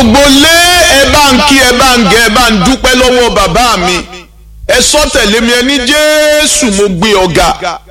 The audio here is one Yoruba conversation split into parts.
gbogbo lé ẹ bá ń kí ẹ bá ń gẹ ẹ bá ń dúpẹ́ lọ́wọ́ bàbá mi ẹ sọ tẹ̀lé mi ẹ ní jésù mo gbé ọ̀gá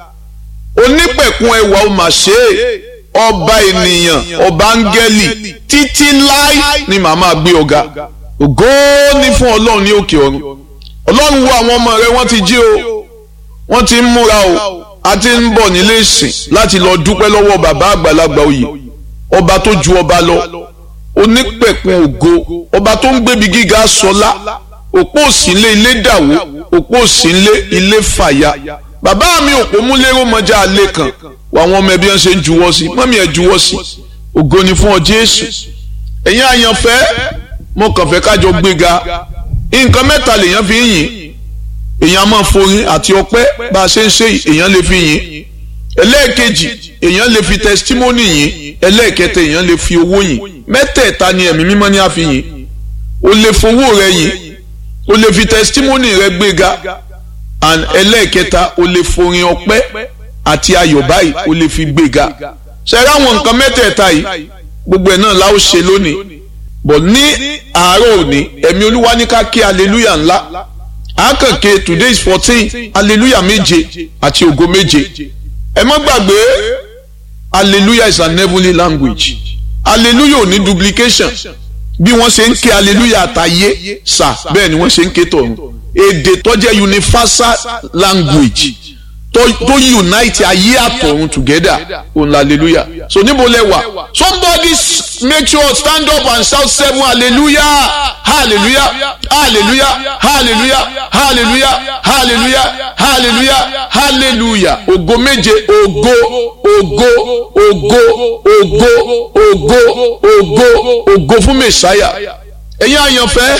onípẹ̀kun ẹwà ó mà ṣe é ọba ènìyàn ọba áńgẹ́lì títí láì ni màmá gbé ọ̀gá ògo ní fún ọlọ́run ní òkè ọ̀run ọlọ́run wo àwọn ọmọ rẹ wọ́n ti jí o wọ́n ti ń múra o a ti ń bọ̀ nílé ìsìn láti lọ dúpẹ́ lọ́wọ́ bàbá àgbàlagbà oyè ọba tó ju ọba lọ onípẹ̀kun ògo ọba tó ń gbébi gíga sọlá òpó òsínlé ilé dàwó òpó òsínlé ilé fàyà bàbá mi òpó múlẹ́rọ̀ mọ́jà alẹ́ kan àwọn ọmọ ẹbí ẹ̀ ṣe ń juwọ́ sí mọ́mí ẹ̀ juwọ́ sí ògo ni fún ọ Jésù ẹ̀yin àyànfẹ́ mo kàn fẹ́ kájọ gbéga nǹkan mẹ́ta lèèyàn fi ń yìn èèyàn máa forin àti ọpẹ́ bá a ṣe ń ṣe èèyàn lè fi yìn ẹlẹ́ẹ̀kejì èèyàn lè fi testimony yìn ẹlẹ́ẹ̀kẹta èèyàn lè fi owó yìn mẹ́tẹ̀ẹ̀ta ni ẹ̀mí mímọ́ ní àfi yìn o lè fowó rẹ yìn o lè fi testimony rẹ gbéga and ẹlẹ́ẹ̀kẹta o lè forin ọpẹ́ àti ayọ̀ báyìí o lè fi gbéga ṣẹ́ra àwọn nǹkan mẹ́tẹ̀ẹ̀ta yìí gbogbo ẹ̀ náà la ó ṣe lónìí bọ̀ ní àárọ̀ òní ẹ̀mí olúwa ní ká kí hallelujah ńlá àkànkè today is fourteen hallelujah méje àti ògo méje ẹ má gbàgbé hallelujah is an heavenly language hallelujah ò ní duplication bí wọ́n ṣe ń ké hallelujah àtàyé sà bẹ́ẹ̀ ni wọ́n ṣe ń ké tọ̀run èdè tó jẹ́ universal language tó tó unite ayé àtọ̀run together òun la hallelujah so níbo lẹ wà somebody make sure stand up and shout seven hallelujah hallelujah hallelujah hallelujah hallelujah hallelujah hallelujah hallelujah ògo méje ògo ògo ògo ògo ògo ògo ògo fún mẹsàáyà ẹ̀yin àyànfẹ́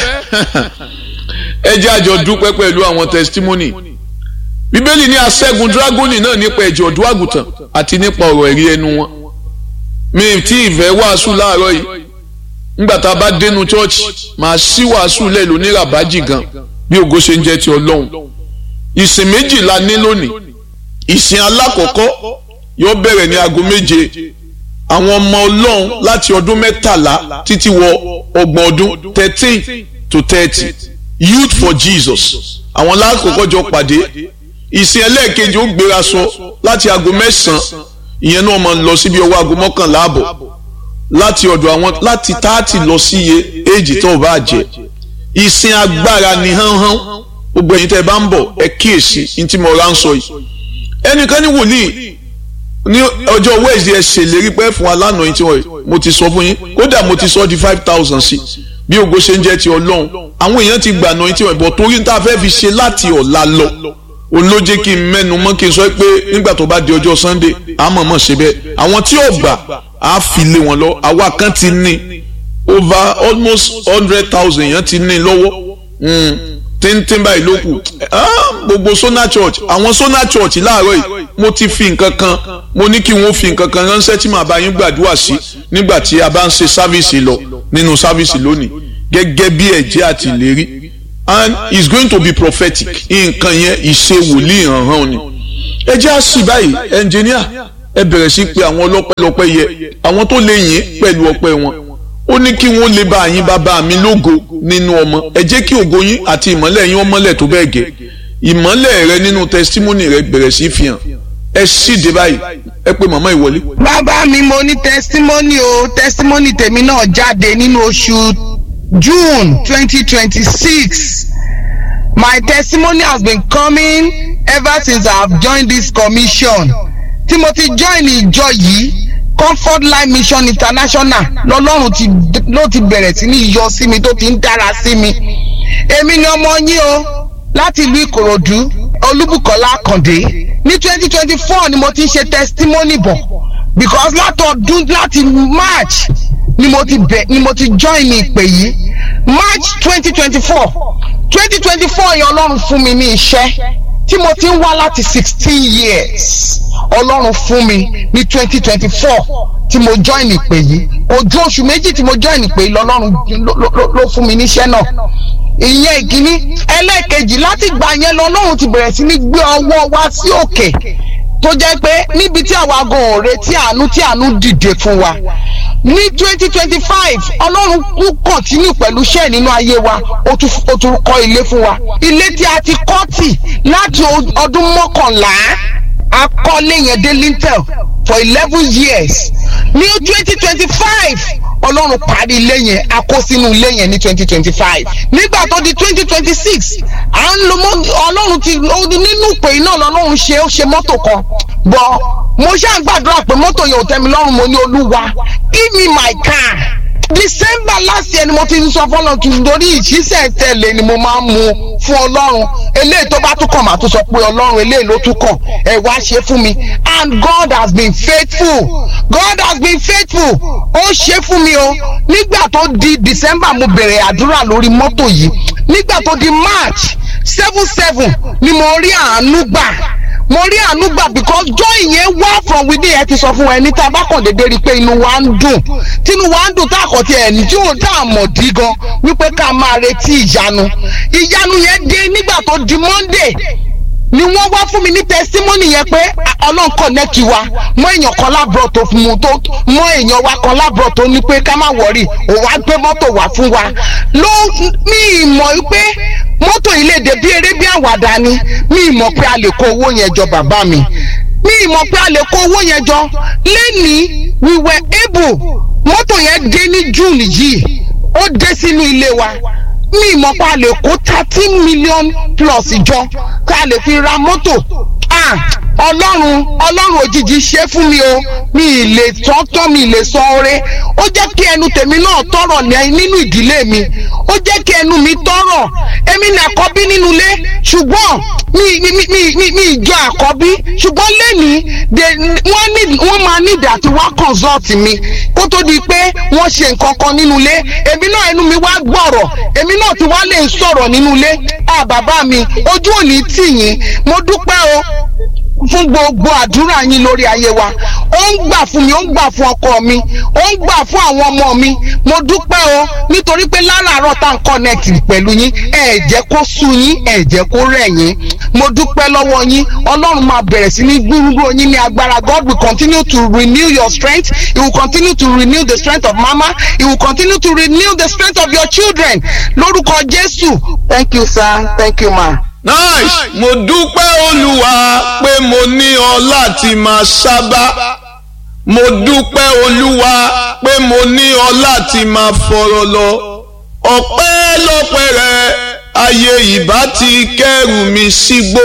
ẹ jẹ́ àjọ dúpẹ́ pẹ̀lú àwọn testimony bíbélì ní aṣẹ́gun dragoni náà nípa ẹ̀jẹ̀ ọ̀dọ́ àgùntàn àti nípa ọ̀rọ̀ ẹ̀rí ẹnu wọn mi tí ìfẹ́ wàásù láàárọ̀ yìí nígbà tá a bá dénú chọ́ọ̀chì màá sí wàásù lẹ̀ lóní ràbájì gan bí ògo ṣe ń jẹ́ ti ọlọ́run ìsìn méjì la ní lónìí ìsìn alákọ̀ọ́kọ́ yóò bẹ̀rẹ̀ ní aago méje àwọn ọmọ ọlọ́run láti ọdún mẹ́tàlá títí wọ ọgbọ̀n ọdún thirteen to thirty youth for jesus àwọn lákòókò jọ pàdé ìsìn ẹlẹ́ẹ̀kejì ó gbéra sọ láti aago mẹ́sàn-án ìyẹn náà máa ń lọ síbi ọwọ́ aago mọ́kànlá àbọ̀ láti ọ̀dọ̀ àwọn láti táàtì lọ sí iye éèjì tó bá jẹ ìsìn agbára ni hánhán gbogbo ẹ̀yin tẹ́ ẹ bá ń bọ̀ ẹ kíyèsí ní tí mo rà ń sọ yìí ẹnìkan ní wòlíì ní ọjọ́ wednesday ẹ ṣèlérí pé fún wa lánàá yìí tí wọ́n mo ti sọ fún yín kódà mo ti sọ di five thousand sí bí ògo ṣe ń jẹ́ ti ọlọ́run àwọn èèyàn ti gbà náà yìí tí wọ́n bọ̀ torí ní tá a fẹ́ fi ṣe láti ọ̀la lọ òun ló jẹ́ kí n mẹ́nu mọ́ kí n sọ pé nígbà tó bá di ọjọ́ sunday a mọ̀ mọ̀ ṣe bẹ́ẹ̀ àwọn tí ò gbà á fi lé wọn lọ àwa kan ti ní over almost hundred thousand yẹn ti ní lọ́wọ́ tíntín báyìí ló kù gbogbo sona church àwọn sona church láàárọ̀ yìí mo ti fi nǹkan kan mo ní kí wọ́n fi nǹkan kan ránṣẹ́ tí màá bá yín gbàdúrà sí nígbà tí a bá ń ṣe sáfíìsì lọ nínú sáfíìsì lónìí gẹ́gẹ́ bí ẹ̀jẹ̀ àti ìlérí and it's going to be prophetic nǹkan yẹn ìṣe wòlíì hàn-hàn ni ẹ jẹ́ àṣì báyìí ẹnjìníà ẹ bẹ̀rẹ̀ sí pé àwọn ọlọ́pẹ́lọpẹ́ yẹ àwọn tó lè yìn pẹ̀lú ọpẹ́ wọn ó ní kí wọ́n lè bá yín bàbá mi lógo nínú ọmọ ẹ jẹ́ kí ògo yín àti ìmọ́lẹ̀ yín ọmọlẹ̀ tó bẹ́ẹ̀ gẹ́ ìmọ́lẹ̀ rẹ nínú testimony rẹ bẹ̀rẹ̀ sí fi hàn ẹ ṣíde báyìí ẹ pé màmá ìwọlé. bàbá mi mo ní testimony o testimony tèmi náà jáde nínú oṣù June twenty twenty six my testimony has been coming ever since I have joined this commission tí mo ti join ìjọ yìí comfort life mission international lọ́lọ́run ti ló ti bẹ̀rẹ̀ sí ní yọ sí mi tó ti ń dára sí mi èmi ni ọmọ yín o láti ìlú ìkòròdú olúbùkọ́lá àkàndé ní twenty twenty four ni mo ti ń ṣe testimony bọ̀ because látọdún láti march ni mo ti bẹ̀ ni mo ti join ní ìpè yìí march twenty twenty four twenty twenty four yẹn ọlọ́run fún mi ní iṣẹ́ tí mo ti ń wá láti sixteen years ọlọ́run fún mi ní twenty twenty four tí mo join ìpè yìí ojú oṣù méjì tí mo join ìpè yìí lọ́lọ́run ló fún mi níṣẹ́ náà ìyẹn ìkíní ẹlẹ́ẹ̀kejì láti gbà yẹn lọ́lọ́run ti bẹ̀rẹ̀ sí ní gbé ọwọ́ wá sí òkè tó jẹ́ pé níbi tí àwa gan ò retí àánú tí àánú dìde fún wa ní twenty twenty five ọlọ́run kú kọ̀tínú pẹ̀lú iṣẹ́ nínú ayé wa ó tún ó tún kọ́ ilé fún wa ilé tí a ti kọ́ tì láti ọdún mọ́kànlá a kọ́lé yẹn dé lintel for eleven years ní twenty twenty five ọlọ́run parí ilé yẹn a kó sínú ilé yẹn ní twenty twenty five nígbà tó di twenty twenty six à ń lo ọlọ́run ti nínú ìpè iná lọ́lọ́run ṣe ó ṣe mọ́tò kan bọ́ mo ṣáà ń gbàdúrà pé mọ́tò yẹn ò tẹ́ mi lọ́rùn mo ní olúwa give me my car december last year ni mo ti ń sọ fọlọ́run kí n torí ìṣísẹ̀ tẹ̀lé ni mo máa ń mu fún ọlọ́run eléyìí tó bá tún kàn máa tún sọ pé ọlọ́run eléyìí ló tún kàn ẹ wá ṣe fún mi and God has been faithful God has been faithful ó ṣe fún mi o nígbà tó di december mo bẹ̀rẹ̀ àdúrà lórí mọ́tò yìí nígbà tó di march seven seven ni mo rí àánú gbà mo rí àánú gbà because joy yẹn wá from within ẹ ti sọ fún wa ẹni tá a bá kàn déédéé rí i pé inú wa ń dùn tínú wa ń dùn tá a kàn ti ẹni tí ò tá a mọ̀ dí gan wípé ká máa retí ìyanu ìyanu yẹn dé nígbà tó di monday ni wọ́n wá fún mi ní testimony yẹn pé ọlọ́run connect wa mọ èèyàn kan lábúrò tó fún mu tó mọ èèyàn wa kan lábúrò tó ní pé ká má wọrí òun á gbé mọ́tò wá fún wa ló ní ìmọ̀ pé mọ́tò yìí lè dé bí eré bí àwàdà ni mi ìmọ̀ pé a lè kó owó yẹn jọ bàbá mi mi ìmọ̀ pé a lè kó owó yẹn jọ lẹ́nìí we were able mọ́tò yẹn dé ní june yìí ó dé sínú ilé wa mi ìmọ̀ pé a lè kó thirteen million plus jọ ká lè fi ra mọ́tò ọlọ́run ọlọ́run òjijì ṣe fún mi o mi ì lè tọ́tọ́ mi ì lè sọ ọrẹ ó jẹ́ kí ẹnu tèmi náà tọrọ nínú ìdílé mi ó jẹ́ kí ẹnu mi tọrọ èmi ní àkọ́bí nínú ilé ṣùgbọ́n mi mi mi mi mi ìjọ àkọ́bí ṣùgbọ́n lẹ́nìí wọ́n ní wọ́n máa nídìí àti wá consult mi kó tó di pé wọ́n ṣe nǹkan kan nínú ilé èmi náà ẹnu mi wá gbọ́rọ̀ èmi náà ti wá lè sọ̀rọ̀ nínú ilé à bàbá mi ojú òní tì yín mo dúpẹ́ o fún gbogbo àdúrà yín lórí ayé wa ó ń gbà fún mi ó ń gbà fún ọkọ mi ó ń gbà fún àwọn ọmọ mi mo dúpẹ́ o nítorí pé láràárọ̀ tá à ń connect pẹ̀lú yín ẹ jẹ́ kó sú yín ẹ jẹ́ kó rẹ̀ yín mo dúpẹ́ lọ́wọ́ yín ọlọ́run máa bẹ̀rẹ̀ sí ní gbúrúgbúrò yín ní agbára God will continue to renew your strength he will continue to renew the strength of mama he will continue to renew the strength of your children lórúkọ Jésù thank you sir thank you ma nice mo dúpẹ́ olúwa pé mo ní ọ láti máa sábà mo dúpẹ́ olúwa pé mo ní ọ láti máa fọ̀rọ̀ lọ ọpẹ́ lọ́pẹ́ rẹ ayé ìbá ti kẹ́rù mi sígbó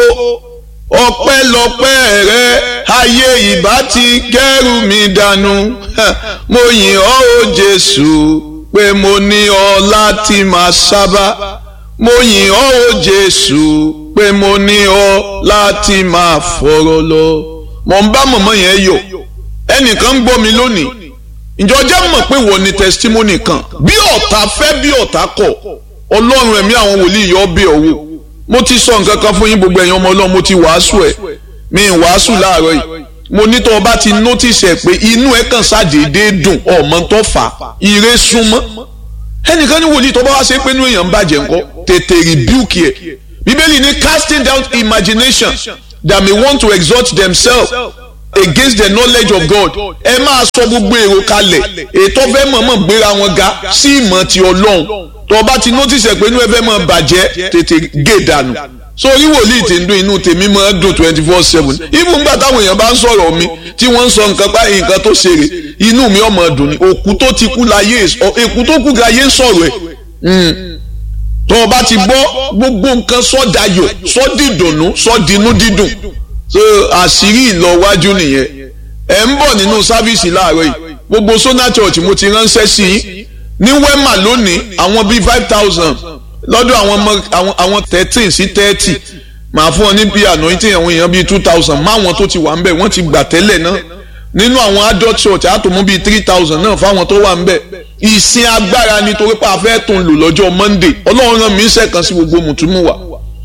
ọpẹ́ lọ́pẹ́ rẹ ayé ìbá ti kẹ́rù mi dànù mo yìn ọ́ o jésù pé mo ní ọ láti máa sábà mo yìn ọ́ o jésù pé mo ní ọ láti máa fọ̀rọ̀ lọ. mo ń bá mọ̀mọ́ yẹn yọ̀ ẹnìkan ń gbọ́ mi lónìí ǹjọ́ jẹ́ mọ̀ pé wọ́n ní testimony kan bí ọ̀tá fẹ́ bí ọ̀tá kọ̀ ọlọ́run ẹ̀mí àwọn wòlíì yọ bẹ̀ ọ́ wò mo ti sọ nǹkan kan fún yín gbogbo ẹ̀yin ọmọ ọlọ́run mo ti wàásù ẹ̀ mi ì wàásù láàárọ̀ yìí mo ní tó o bá ti notice ẹ̀ pé inú ẹ̀ kàn ṣàdédé dùn ọmọ tó fà ire súnmọ́ ẹnìkan ní wòlíì tó bá wá ṣe pé inú èèyàn ń bàjẹ́ ńkọ́ tètè rebuke ẹ̀ bíbélì ní casting down imagination that may want to exalt themselves against the knowledge of God ẹ máa sọ gbogbo èrò kalẹ̀ ètò fẹ́ mọ̀ọ́mọ̀ gbéra wọn ga sí ìmọ̀ ti ọlọ́run tó o bá ti notice ẹ̀ pé inú ẹ fẹ́ máa bàjẹ́ tètè gé dànù so orí wòlíì tí ń dún inú tèmi máa dùn twenty four seven even nígbà táwọn èèyàn bá ń sọ̀rọ̀ mi tí wọ́n ń sọ nǹkan pa nǹkan tó ṣeré inú mi ọmọ dùn ni òkú tó ti kú láyé èkú tó kú láyé ń sọ̀rọ̀ ẹ̀ tó o bá ti gbọ́ gbogbo nǹkan sọ́dayọ̀ sọ́dìdùnnú sọ́dinú dídùn so àṣírí ìlọwájú nìyẹn ẹ̀ ń bọ̀ nínú sáfíìsì láàárọ̀ yìí gbogbo Sona Church mo ti ránṣẹ́ sí i ní Wema lónìí àwọn bíi five thousand lọ́dọ̀ àwọn ọmọ àwọn thirteen sí thirty màá fún ọ ní bíi anointing àwọn èèyàn bíi two thousand máwọn tó ti wà ń bẹ̀ wọ́n ti gbà tẹ́lẹ̀ náà nínú àwọn adult church àtòmú bíi three thousand náà fáwọn tó wà ń bẹ̀ ìsìn agbára nítorí pé a fẹ́ tó ń lò lọ́jọ́ monday ọlọ́run rán mi ń sẹ́kàn sí gbogbo mùtúmù wa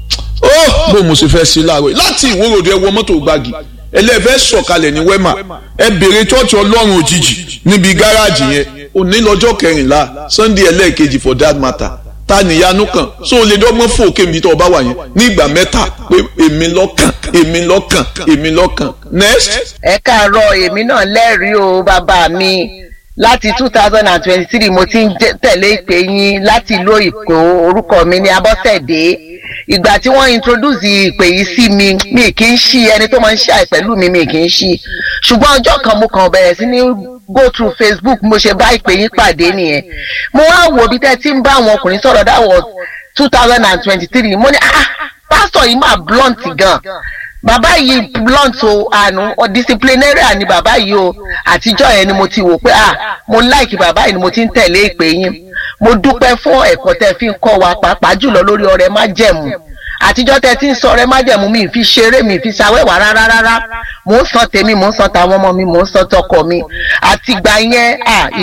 ó bó mo sì fẹ́ sí láàárọ̀ yìí láti ìwòròdì ẹ wọ mọ́tò gbági ẹlẹ́fẹ́ sọ̀kalẹ̀ ní wema ẹ bèrè chọ́ọ̀chì ọlọ́run òjijì níbi gáràjì yẹn òní lọ́jọ́ kẹrìnlá sunday ẹlẹ́ẹ̀kejì for that matter ta nìyanu kan so o lè dọ́gbọ́n fún òkè mi tó o bá wà yẹn ní ìgbà mẹ́ta pé èmi lọ́kàn èmi lọ́kàn èmi lọ́kàn next. ẹ káàárọ̀ èmi náà lẹ́rìí o bàbá mi láti two thousand and twenty-three mo ti ń tẹ̀lé ìpè yín láti ìlú Èkó orúkọ mi ní Abọ́sẹ̀dé ìgbà tí wọ́n introduce ìpè yìí sí mi mi kì í ṣí ẹni tó máa ń ṣàì pẹ̀lú mi mi kì í ṣí ṣùgbọ́n ọjọ́ kan mo kàn bẹ̀rẹ̀ sí ní go through Facebook mo ṣe bá ìpè yín pàdé nìyẹn mo wá wò bí tẹ́ ti ń bá àwọn ọkùnrin sọ̀rọ̀ that was two thousand and twenty-three mo ní ah pásítọ̀ yìí máa blunt gan bàbá yìí blunt o àánú disciplinarian ni bàbá yìí o àtijọ́ yẹn ni mo ti wò pé ah mo like bàbá yìí ni mo ti ń tẹ̀lé ìpè yín mo dúpẹ́ fún ẹ̀kọ́ tẹ́ fi ń kọ́ wa pàápàá jùlọ lórí ọrẹ májẹ̀mú àtijọ́ tẹ́ ti ń sọ ọrẹ májẹ̀mú mi fi ṣeré mi fi ṣàwẹ́wà rárá rárá mò ń san tèmi mò ń san tàwọn ọmọ mi mò ń san tọkọ mi àtìgbà yẹn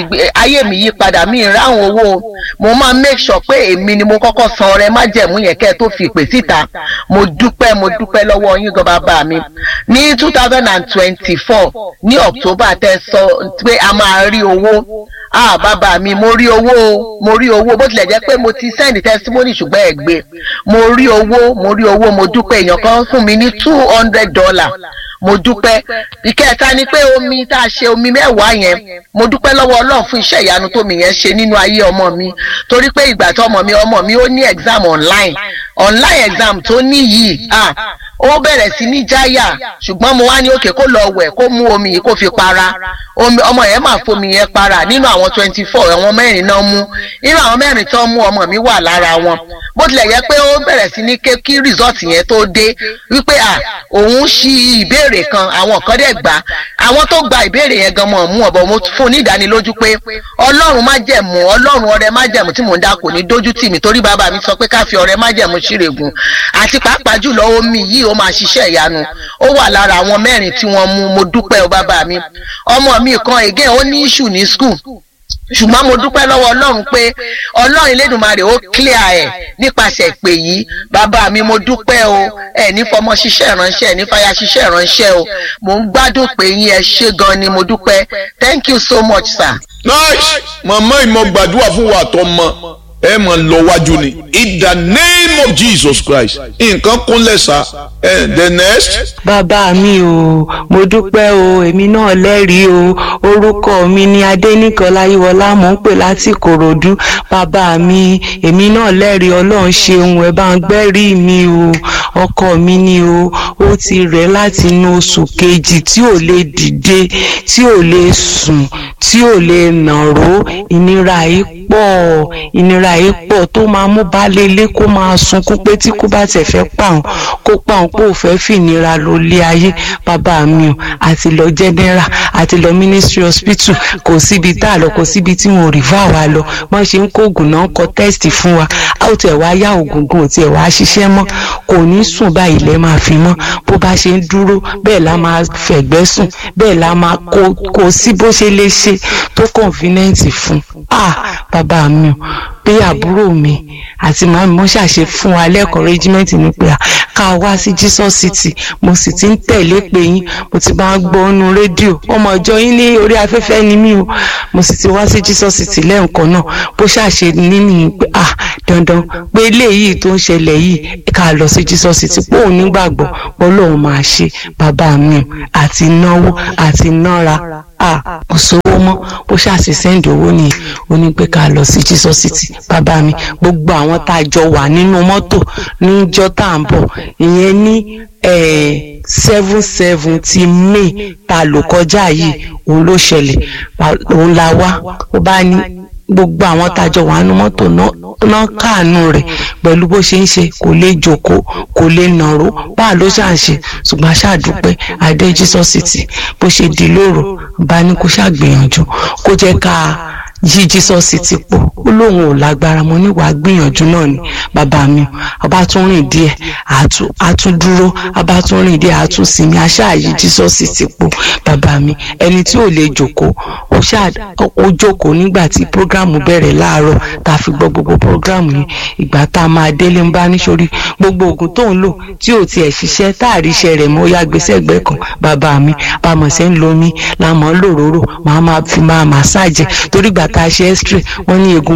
ayé mi yí padà mi ìráhùn owó mo máa make sure pé èmi ni mo kọ́kọ́ san ọrẹ májẹ̀mú yẹn kẹ́ ẹ tó fi ìpè síta mo dúpẹ́ mo dúpẹ́ lọ́wọ́ yín gan bàbá mi ní two thousand and twenty-four ní October tẹ́ sọ pé a máa rí owó ah bàbá mi mo rí owó mo rí owó bó tilẹ̀ jẹ́ pé mo ti send testimony ṣùgbọ́n ẹ̀ gbé mo rí owó mo rí owó mo dúpẹ́ èèyàn kan fún mi ní two hundred dollar mo dúpẹ́ ìkẹta ni pé omi tá a ṣe omi mẹ́wàá yẹn mo dúpẹ́ lọ́wọ́ ọlọ́run fún iṣẹ́ ìyanu tó mi yẹn ṣe nínú ayé ọmọ mi torí pé ìgbà tó ọmọ mi ọmọ mi ó ní exam online online exam tó ní yìí ah ó bẹ̀rẹ̀ sí ní jáyà ṣùgbọ́n mo wá ní òkè kó lọ wẹ̀ kó mú omi yìí kó fi para ọmọ yẹn máa fomi yẹn para nínú àwọn twenty four àwọn mẹ́rin náà mú nínú àwọn mẹ́rin tó mú ọmọ mi wà lára wọn bó tilẹ̀ yẹ pé ó bẹ̀rẹ̀ sí ní ké kí result yẹn tó dé wípé à òun ṣí ìbéèrè kan àwọn kan dẹ̀ gbà àwọn tó gba ìbéèrè yẹn gan mọ̀ mú ọ̀bọ̀ mo fún ní ìdánilójú pé ọlọ́run má jẹ̀mú ọlọ́run ọrẹ má jẹ̀mú tí mò ń dá kò ní dójú tì mí torí bàbá mi sọ pé ká fi ọrẹ má jẹ̀mú ṣírègùn àti pàápàá jùlọ omi yìí ó máa ṣiṣẹ́ ìyanu ó wà lára àwọn mẹ́rin tí wọ́n mú mo dúpẹ́ o bàbá mi ọmọ mi kan again ó ní issue ní school ṣùgbọ́n mo dúpẹ́ lọ́wọ́ ọlọ́run pé ọlọ́run elédùnmarè ó clear ẹ̀ nípasẹ̀ ìpè yìí bàbá mi mo dúpẹ́ o ẹ̀ ní fọmọ ṣiṣẹ́ ìránṣẹ́ ẹ̀ ní fàyà ṣiṣẹ́ ìránṣẹ́ o mò ń gbádùn pé yín ẹ ṣé gan ni mo dúpẹ́ thank you so much sir. nice màmá ìmọ̀ gbàdúrà fún wa tó mọ ẹ mọ̀ lọ wájú ni in the name of Jesus Christ nǹkan kúnlẹ̀ sá ẹ the next. bàbá mi o mo dúpẹ́ o èmi náà lẹ́rìí o orúkọ mi ni adẹ́nìkan láyíwọlá mò ń pè láti kòròdú bàbá mi èmi náà lẹ́rìí ọlọ́run ṣeun ẹ̀ bá ń gbẹ́rì mi o ọkọ mi ni o ó ti rẹ̀ láti inú oṣù kejì tí ò lè dìde tí ò lè sùn tí ò lè nàró ìnira yìí pọ̀ ìnira yìí pọ̀ tó máa mú baálé ilé kó máa sunkún pé tí kò bá tẹ̀ fẹ́ pàun kó pàun pé ò fẹ́ fìnira ló lé ayé bàbá mi o àti lọ general àti lọ ministry hospital kò síbi tá a lọ kò síbi tí wọn ò rí fáwa wa lọ wọ́n ṣe ń kó oògùn náà kọ test fún wa a ó tiẹ̀ wá yá oògùn gan ò tiẹ̀ wá ṣiṣẹ́ mọ́ kò ní sùn báyìí lẹ́ máa fi mọ́ bó bá ṣe ń dúró bẹ́ẹ̀ la máa fẹ̀gbẹ́ sùn bẹ́ẹ̀ la máa kó kó sí bó ṣe lè ṣe tó convenient fún ah bàbá mi o pé àbúrò mi àti màmí mo ṣàṣe fún wa lẹ́kọ̀ọ́ regiment ní pé ká wá sí Jesus City mo sì ti ń tẹ̀lé pé yín mo ti bá ń gbọ́ ọ́nú rédíò ọmọ ìjọ yín ní orí afẹ́fẹ́ ni mí o mo sì ti wá sí Jesus City lẹ́ǹkan náà bó ṣàṣe nínú pé ah dandan pé eléyìí tó ń ṣẹlẹ̀ yìí ká lọ sí Jesus City pé òun nígbàgbọ́ pé Ọlọ́run máa ṣe bàbá mi o àti náwó àti nára ah kò sówó mọ́ bó ṣàṣì sẹ́ǹdì owó nìyẹn ó ní pé ká lọ sí Jesus City bàbá mi gbogbo àwọn tá a jọ wà nínú mọ́tò níjọ́ tá à ń bọ̀ ìyẹn ní seven seventy may ta lò kọjá yìí òun ló ṣẹlẹ̀ òun la wá ó bá ní gbogbo àwọn tájọ wà nínú mọ́tò náà káàánú rẹ̀ pẹ̀lú bó ṣe ń ṣe kò lè jókòó kò lè nàró báà ló ṣà ń ṣe ṣùgbọ́n aṣáàdúpẹ́ adé Jesus City bó ṣe di lóru bá ní kó ṣàgbìyànjú kó jẹ́ ká yí Jesus City pọ̀ ó lóun ò lágbára mo níwàá gbìyànjú náà ni bàbá mi ọba tún rìn díẹ̀ àtún dúró ọba tún rìn díẹ̀ àtún sinmi aṣáàyí Jesus City pọ̀ bàbá mi ẹni tí ò lè jókòó ó jókòó nígbà tí programu bẹ̀rẹ̀ láàárọ̀ tá a fi gbọ́ gbogbo programu yìí ìgbà tá a máa délé ń bá níṣorí gbogbo oògùn tó ń lò tí ò tiẹ̀ ṣiṣẹ́ tá a rí iṣẹ́ rẹ̀ mọ́ yá gbèsè ẹgbẹ́ kan bàbá mi bàmọ̀ sẹ́ ń lomi làmọ́ lòróró màá máa fi máa màsáàjì torí gbà tá a ṣe x-ray wọ́n ní egungun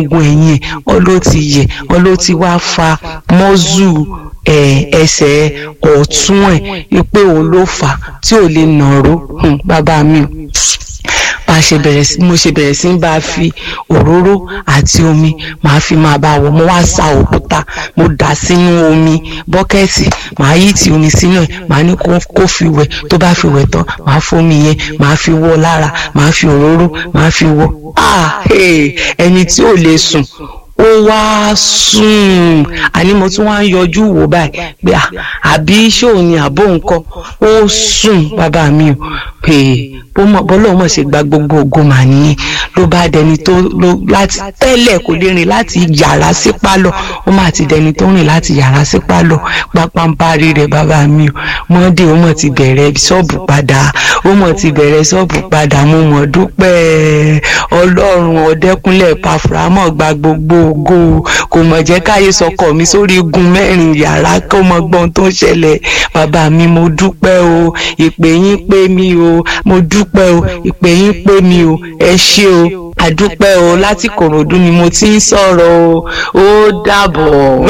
egungun ẹ̀yìn ẹ̀ ọ ló ti yẹ̀ ọ ló ti wá fa mọ́zù ẹsẹ̀ ọ̀tún ẹ̀ pé òun ló fà á tí ò lè nàró bàbá mi o bá ṣe bẹ̀rẹ̀ sí mo ṣe bẹ̀rẹ̀ sí bá a fi òróró àti omi màá fi máa bá a wọ̀ mo wá sa òkúta mo dà sínú omi bọ́kẹ́ẹ̀tì màá yí ti omi sínú ẹ̀ màá ní kó fi wẹ̀ tó bá fi wẹ̀ tán màá fomi yẹn màá fi wọ́ lára màá fi òróró màá fi wọ́ ah ẹni tí ò lè sùn ó wá sùn àní mo tún wá ń yọjú wò báyìí pé àbí ṣóò ni àbó nǹkan ó sùn bàbá mi ò pè bọ́lá ọmọ ṣe gba gbogbo ògo mà nìyẹn ló bá dẹni tó ló láti tẹ́lẹ̀ kò lè rìn láti yàrá sí pálọ̀ ó mà ti dẹni tó rìn láti yàrá sí pálọ̀ pápánparí rẹ̀ bàbá mi ò mọ́dé ó mọ̀ ti bẹ̀rẹ̀ ṣọ́ọ̀bù padà ó mọ̀ ti bẹ̀rẹ̀ ṣọ́ọ̀bù padà mo mọ̀ dúpẹ́ ọlọ́run ọ̀dẹ́kúnlẹ̀ pàfùrámọ̀ gba gbogbo ògo kò mọ̀ jẹ́ káyé sọkọ̀ mi sórí igun mẹ́rin yàrá kó mọ gbọ́n tó ń ṣẹlẹ̀ bàbá mi mo dúpẹ́ o ìpè yín pé mi o mo dúpẹ́ o ìpè yín pé mi o ẹ ṣé o àdúpẹ́ o láti kòròdú ni mo ti ń sọ̀rọ̀ o ó dàbọ̀.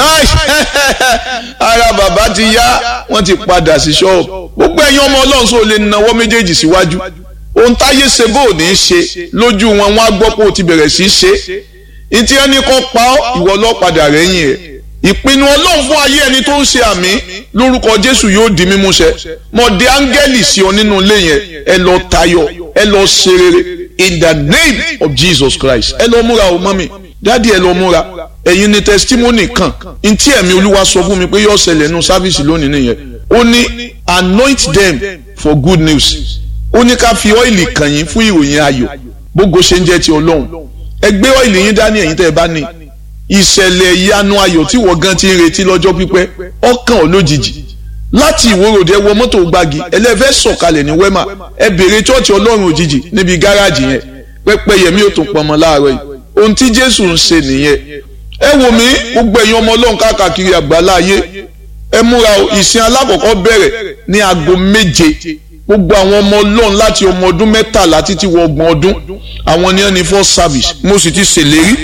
ara bàbá ti yá wọ́n ti padà sí ṣọ́ọ̀bù gbogbo ẹ̀yin ọmọ ọlọ́run sọ lè nawọ́ méjèèjì síwájú ohun táyé ṣe bó ò ní í ṣe lójú wọn wọn á gbọ́ pé o ti bẹ̀rẹ̀ sí í ṣe ìtí ẹni kan pa ọ́ ìwọ ọlọ́padà rẹ́yìn ẹ̀ ìpinnu ọlọ́run fún ayé ẹni tó ń ṣe àmì lórúkọ jésù yóò di mímúṣẹ mọ̀dé áńgẹ́lì sí ọ nínú ilé yẹn ẹ lọ tayọ ẹ lọ ṣe rere in the name of jesus christ ẹ lọ múra o mọ́mi dáàdi ẹ lọ múra ẹ̀yin ni testimony kan ntí ẹ̀mí olúwa sọ fún mi pé yóò ṣẹlẹ̀ nù sáfìsì lónìí nìyẹn ó ní anoint them for good news ó ní ká fi ọ́ìlì kàn yín fún ìròyìn ayọ̀ gbogbo ṣe ń jẹ́ ti ọlọ́run ẹ gbé ọ́ìlì yín dání ẹ̀yin tẹ́ ẹ bá ní ìṣẹ̀lẹ̀ ìyanu ayọ̀ tí wọ́n gan ti ń retí lọ́jọ́ pípẹ́ ọkàn ò lójijì láti ìwòròdì ẹ wọ mọ́tò gbági ẹlẹ́fẹ́ sọ̀kalẹ̀ ní wẹ́mà ẹ bèrè chọ́ọ̀chì ọlọ́run òjijì níbi gáràjì yẹn pẹ́pẹ́ yẹmí ò tún pọnmọ láàárọ̀ yìí ohun tí jésù ń ṣe nìyẹn ẹ wò mí gbogbo ẹ̀yin ọmọ ọlọ́run káàkiri àgbáláyé ẹ múra ìsìn alákọ̀ọ́kọ́ bẹ̀rẹ̀ ní aago méje gbogbo àwọn ọmọ ọlọ́run láti ọmọ ọdún mẹ́tàlá títí wọ ọgbọ̀n ọdún àwọn ni wọ́n ní first service mo sì ti ṣèlérí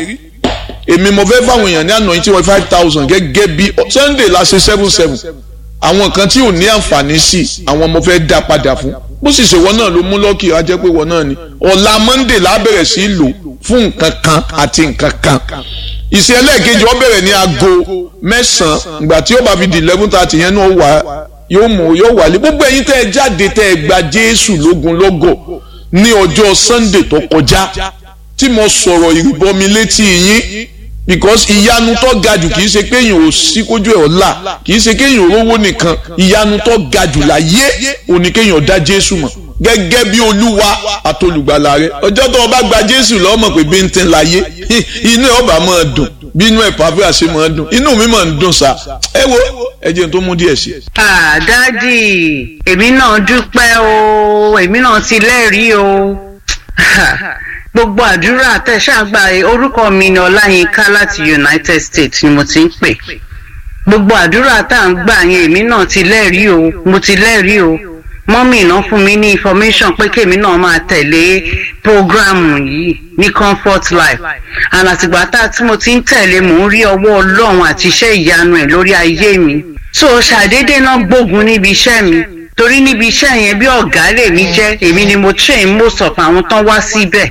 èmi mo fẹ́ fáwọn èèyàn ní àná yìí tí wọ́n five thousand gẹ́gẹ́ bí sunday la ṣe seven seven àwọn kan tí ò ní àǹfààní sí àwọn mo fẹ́ dá padà fún bó sì ṣe wọ́n náà ló mú lọ́ọ̀kì á jẹ́ pé wọ́n náà ni ọ̀la monday la bẹ̀rẹ̀ sí lò fún nǹkan kan àti nǹkan kan ìṣe ẹlẹ́ẹ̀kejì ó bẹ̀rẹ̀ ní aago mẹ́sàn-án ìgbà tí ó bá fi di eleven thirty yẹn náà wà yóò mú yóò wálé gbogbo ẹ̀yin tẹ́ ẹ jáde tẹ́ ẹ gba jésù lógun lọ́gọ̀ ní ọjọ́ sunday tó kọjá tí mo sọ̀rọ̀ ìrìbọmi létí yín because ìyanu tó ga jù kì í ṣe kéèyàn ò sí kójú ẹ̀ ọ̀la kì í ṣe kéèyàn rówó nìkan ìyanu tó ga jù láyé òní kéèyàn dá jésù mọ̀ gẹ́gẹ́ bí olúwa àtolùgbàlà rẹ ọjọ́ tó o bá gba jésù lọ́mọ̀ pé bí n ti láyé inú ẹ̀ ọba máa dùn bí inú ẹ̀ pàfẹ́ àṣẹ máa dùn inú mi máa ń dùn sá ẹ wo ẹ jẹ́ n tó mú díẹ̀ sí. dádì èmi náà dúpẹ́ o èmi náà ti lẹ́rìí o gbogbo àdúrà tẹ̀sàgbà orúkọ mi ni ọláyínká láti united states ni mo ti ń pè gbogbo àdúrà tá à ń gbà yẹn èmi náà ti lẹ́rìí o mo ti lẹ́rìí o mọ́mì náà fún mi ní information pé kémi náà máa tẹ̀lé programu yìí ní comfort life and àtìgbà tá tí mo ti ń tẹ̀lé mò ń rí ọwọ́ ọlọ́run àti iṣẹ́ ìyanu ẹ̀ lórí ayé mi so ṣàdédé náà gbógun níbi iṣẹ́ mi torí níbi iṣẹ́ yẹn bí ọ̀gá lèmi jẹ́ èmi ni mo train most of àwọn tán wá síbẹ̀